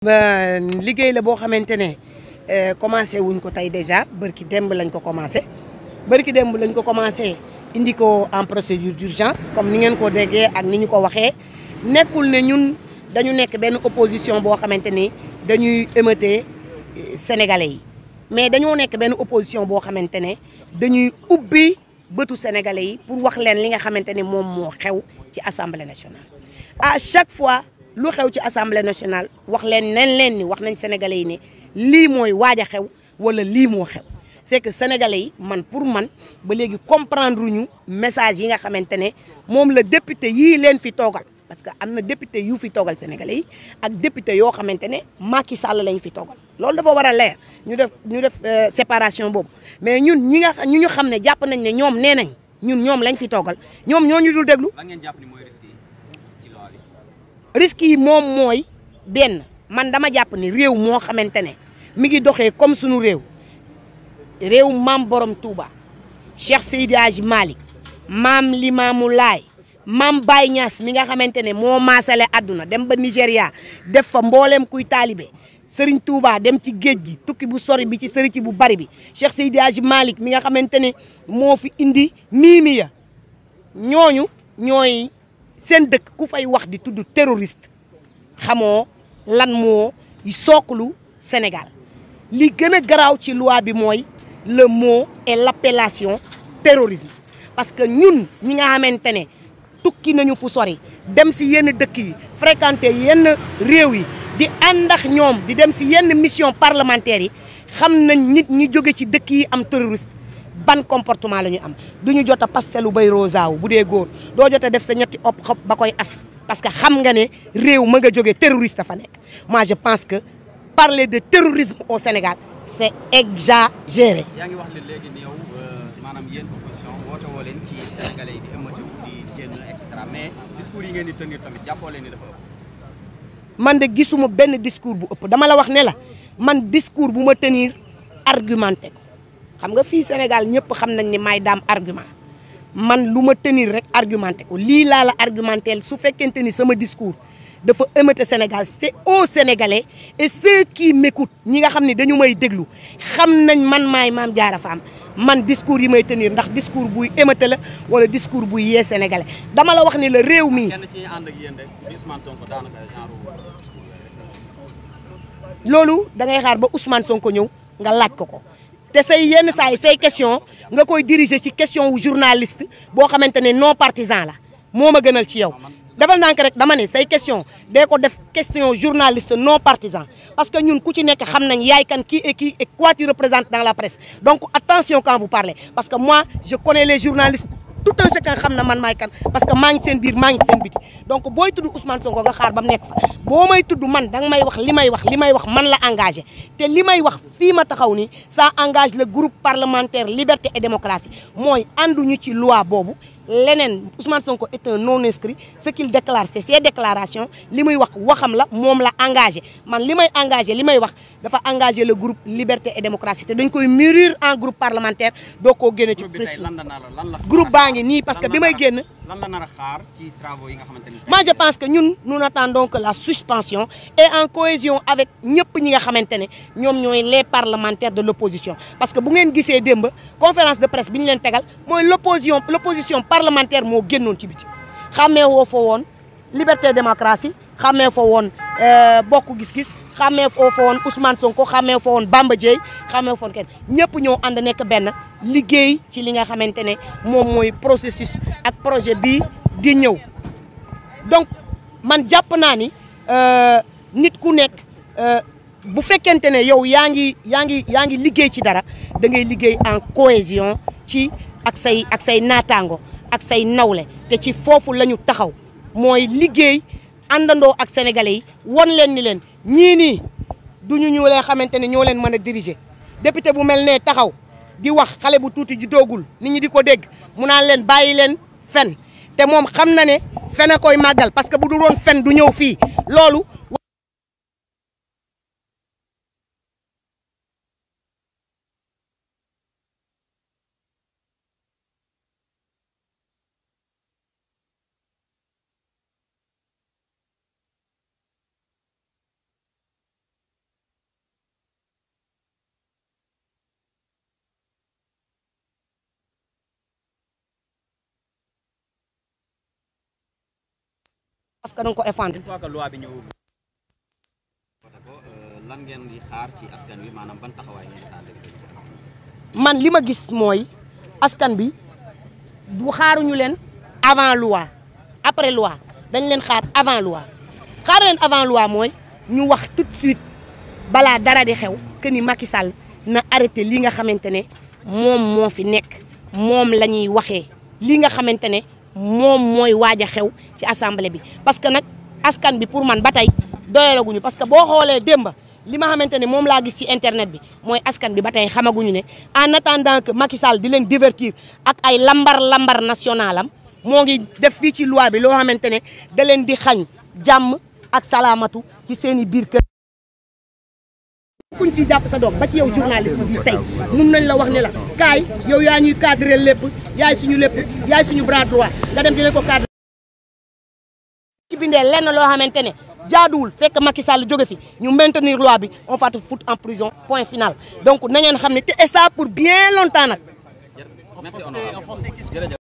liggéey la boo xamante ne commencé wuñ ko tey déjà bërki demb lañ ko commencé bërki demb lañ ko commencé indi ko en procédure d'urgence comme ni ngeen ko déggee ak ni ñu ko waxee nekkul ne ñun dañu nekk benn opposition boo xamante ni dañuy émeuter sénégalais yi mais dañoo nekk benn opposition boo xamante ne dañuy ubbi bëtu sénégalais yi pour wax leen li nga xamante ni moom moo xew ci assemblée nationale. à chaque fois lu xew ci assemblée nationale wax leen nen leen ni wax nañ sénégalais yi ne lii mooy waaj a xew wala lii moo xew c'est que sénégalais yi man pour man ba léegi comprendre ñu message yi nga xamante ne moom la député yii leen fi toogal. parce que am na député yu fi toogal sénégalais yi ak député yoo xamante ne Macky Sall lañ fi toogal loolu dafa war a leer ñu def ñu def séparation boobu mais ñun ñi nga ñu ñu xam ne jàpp nañ ne ñoom nee nañ ñun ñoom lañ fi toogal ñoom ñoo ñu dul déglu. lan ngeen jàpp ni mooy risque yi ci loi bi. risque yi moom mooy benn man dama jàpp ni réew moo xamante ne mi ngi doxee comme sunu réew réew maam borom Touba Cheikh Seydi Hadji Malick maam Limamou Laye. Mam Baye Niass mi nga xamante ne moo maasale àdduna dem ba Nigéria def fa mboolem kuy taalibe Serigne Touba dem ci géej gi tukki bu sori bi ci sëri ci bu bari bi Cheikh Seydi Hadji Malick mi nga xamante ne moo fi indi miimi ya ñooñu ñooy seen dëkk ku fay wax di tudd terroriste xamoo lan moo sooklu Sénégal li gën a garaaw ci loi bi mooy le mot et l'appellation terrorisme parce que ñun ñi nga xamante ne tukki nañu fu sori dem si yenn dëkk yi fréquenter yenn réew yi di ànd ak ñoom di dem si yenn mission parlementaire yi xam nañ nit ñi jóge ci dëkk yi am terroriste ban comportement la ñu am du ñu jot a pastelu bay rosaaw bu dee góor doo jot a def sa ñetti op xob ba koy as parce que xam nga ne réew ma nga jóge terroriste fa nekk moi je pense que parler de terrorisme au Sénégal c'est exagéré. yaa ngi wax ne léegi ni yow maanaam yéen opposition woote woo leen ci sénégalais yi di ëmmati mais discours yi ngeen di tenir tamit jàppoo leen ni dafa ëpp. man de gisuma benn discours bu ëpp dama la wax ne la man discours bu ma tenir argumenté ko xam nga fii Sénégal ñëpp xam nañ ni may daam argument man lu ma tenir rek argumenté ko lii laa la argumenté su fekkente ni sama discours dafa émeuté Sénégal c'est aux Sénégalais et ceux qui m'écoutent ñi nga xam ne dañu may déglu xam nañ man maay Mame Diarra Fam man discours yi may tenir ndax discours buy émeuté la wala discours buy yee sénégalais dama la wax ni la réew mi. kenn ci ànd ak yéen rek di Ousmane Sonko daanaka genre loolu da ngay xaar ba Ousmane Sonko ñëw nga laaj ko ko te say yenn saa yi say question nga koy diriger ci question wu journaliste boo xamante ne non partisan la moo ma gënal ci yow. defal naa ko rek dama ne say question dee ko def question journaliste non partisan parce que ñun ku ci nekk xam nañ yaay kan qui et qui et quoi tu représentes dans la presse donc attention quand vous parlez parce que moi je connais les journalistes tout un chacun xam na man maay kan parce que maa ngi seen biir maa ngi seen biti donc booy tudd Ousmane Sonko nga xaar ba mu nekk fa boo may tudd man danga may wax li may wax li may wax man la engagé te li may wax fii ma taxaw ni ça engage le groupe parlementaire liberté et démocratie mooy ànduñu ci loi boobu leneen Ousmane Sonko est un non inscrit ce qu'il déclare c'est ses déclarations li muy wax waxam la moom la engagé man li may engagé li may wax dafa engagé le groupe liberté et démocratie te dañ koy mûrir en groupe parlementaire doo koo génne ci groupe bi tey lan la nar lan la groupe baa ngi nii parce que bi may génn lan la nar a xaar ci travaux yi nga xamante ni moi je pense que ñun nous n'attendons que la suspension et en cohésion avec ñëpp ñi nga xamante ne ñoom ñooy les parlementaires de l'opposition parce que bu ngeen gisee démb conférence de presse bi ñu leen tegal mooy l'opposition l'opposition parlementaire moo génnoon ci biti xàmmee woo fa woon liberté démocratie xàmmee fa woon bokk gis-gis xàmmee foo fa woon Ousmane Sonko xàmmee fa woon Bamba Dièye xàmmee fa woon kenn ñëpp ñoo ànd nekk benn liggéey ci li nga xamante ne moom mooy processus ak projet bii di ñëw donc man jàpp naa ni nit ku nekk bu fekkente ne yow yaa ngi yaa ngi yaa ngi liggéey ci dara da ngay liggéey en cohésion ci ak say ak say naataango ak say nawle te ci foofu la ñu taxaw mooy liggéey àndandoo ak sénégalais yi won leen ni leen ñii nii du ñu ñu leen xamante ne ñoo leen mën a diriger député bu mel ne taxaw di wax xale bu tuuti ji doogul nit ñi di ko dégg mu naan leen bàyyi leen fen te moom xam na ne fen a koy màggal parce que bu du doon fen du ñëw fii loolu parce que da nga ko effondre une fois que loi bi ñëw voté ko euh, lan ngeen di xaar ci askan wi maanaam ban taxawaay ngeen di xaar dëgg-dëgg ci askan wi. man li ma gis mooy askan bi du xaaruñu leen avant loi après loi dañ leen xaar avant loi xaar leen avant loi mooy ñu wax tout de suite balaa dara di xew que ni Macky Sall na arrêté li nga xamante ne moom moo fi nekk moom la ñuy waxee li nga xamante ne moom mooy waaj a xew ci assemblée bi parce que nag askan bi pour man ba tey doyalaguñu parce que boo xoolee démba li ma xamante ne moom laa gis ci internet bi mooy askan bi ba tey xamaguñu ne en attendant que Macky Sall di leen divertir ak ay lambar lambar national am moo ngi def fii ci loi bi loo xamante ne da leen di xañ jàmm ak salaamatu ci seen i biir kër. kuñ ci jàpp sa doom ba ci yow journaliste bi tey mun nañ la wax ne la kaay yow yaa ñuy cadré lépp yaay suñu lépp yaay suñu bras droit nga dem di leen ko cadré. ci bindee lenn loo xamante ne jaaduwul fekk Macky Sall jóge fi ñu maintenir loi bi on va te foutre en prison point final donc na ngeen xam ne te et ça pour bien longtemps nag. merci honorable jërëjëf